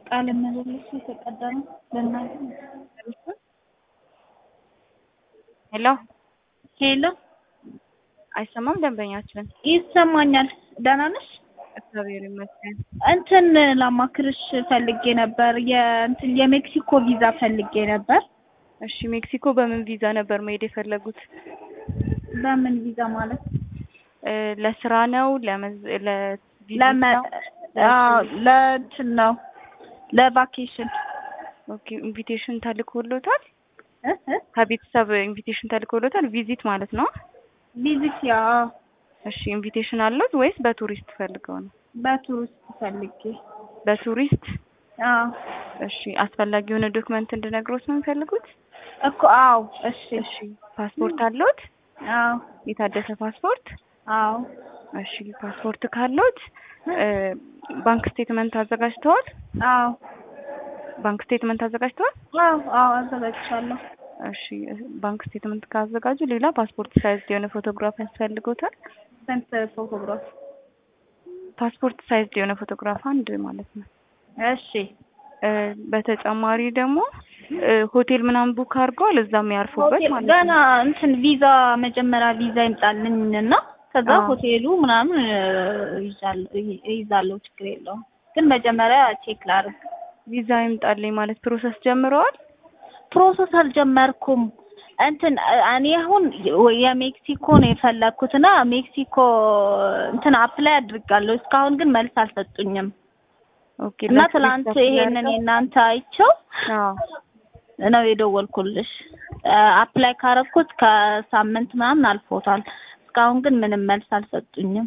ቃለ ምልልስ የተቀደመ ለእናንተ ሄሎ ሄሎ አይሰማም? ደንበኛችን ይሰማኛል። ደህና ነሽ? እግዚአብሔር ይመስገን። እንትን ላማክርሽ ፈልጌ ነበር። የእንትን የሜክሲኮ ቪዛ ፈልጌ ነበር። እሺ ሜክሲኮ በምን ቪዛ ነበር መሄድ የፈለጉት? በምን ቪዛ ማለት? እ ለስራ ነው ለመዝ ለቪዚት ለመ ነው? አዎ ለእንትን ነው ለቫኬሽን ኦኬ ኢንቪቴሽን ተልኮሎታል? እ እ ከቤተሰብ ኢንቪቴሽን ተልኮሎታል? ቪዚት ማለት ነው? ቪዚት ያ እሺ ኢንቪቴሽን አለዎት ወይስ በቱሪስት ፈልገው ነው? በቱሪስት ፈልጌ በቱሪስት አዎ እሺ አስፈላጊ የሆነ ዶክመንት እንድነግሮት ነው የሚፈልጉት? እኮ አዎ እሺ እሺ ፓስፖርት አለዎት? አዎ የታደሰ ፓስፖርት? አዎ እሺ ፓስፖርት ካለዎት እ ባንክ ስቴትመንት አዘጋጅተዋል? አዎ ባንክ ስቴትመንት አዘጋጅተዋል? አዎ አዎ አዘጋጅቻለሁ። እሺ ባንክ ስቴትመንት ካዘጋጁ ሌላ ፓስፖርት ሳይዝ የሆነ ፎቶግራፍ ያስፈልጎታል? ስንት ፎቶግራፍ? ፓስፖርት ሳይዝ የሆነ ፎቶግራፍ አንድ ማለት ነው። እሺ እ በተጨማሪ ደግሞ እ ሆቴል ምናምን ቡክ አድርገዋል እዛም ያርፉበት ሆቴል ማለት ገና ነው። እንትን ቪዛ መጀመሪያ ቪዛ ይምጣልኝ እና ከዛ አዎ። ሆቴሉ ምናምን እ ይዛለሁ ይዛለሁ ችግር የለውም። ግን መጀመሪያ ቼክ ላድርግ። ቪዛ ይምጣልኝ ማለት ፕሮሰስ ጀምረዋል? ፕሮሰስ አልጀመርኩም። እንትን እ እኔ አሁን የ- የሜክሲኮ ነው የፈለኩት እና ሜክሲኮ እንትን አፕላይ አድርጋለሁ። እስካሁን ግን መልስ አልሰጡኝም ኦኬ እና ለቱሪስት ትላንት አፕላይ ይሄንን አድርገው? የእናንተ አይቼው አዎ ነው የደወልኩልሽ። እ አፕላይ ካረኩት ከሳምንት ምናምን አልፎታል። እስካሁን ግን ምንም መልስ አልሰጡኝም።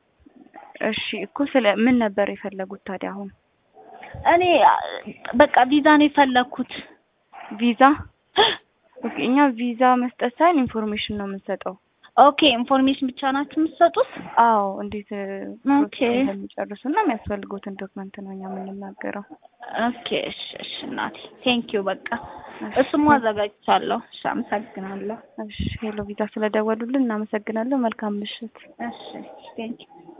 እሺ እኮ ስለ ምን ነበር የፈለጉት ታዲያ አሁን? እኔ አ፣ በቃ ቪዛ ነው የፈለኩት። ቪዛ ኦኬ እኛ ቪዛ መስጠት ሳይሆን ኢንፎርሜሽን ነው የምንሰጠው። ኦኬ ኢንፎርሜሽን ብቻ ናችሁ የምትሰጡት? አዎ እንዴት እ ኦኬ ፕሮሰስ እንደሚጨርሱ እና የሚያስፈልጉትን ዶክመንት ነው እኛ የምንናገረው። ኦኬ እሺ እሺ እናቴ ቴንኪው በቃ እሺ እሱም አዘጋጅቻለሁ። እሺ አመሰግናለሁ። እሺ ሄሎ ቪዛ ስለደወሉልን እናመሰግናለን። መልካም ምሽት። እሺ ቴንኪው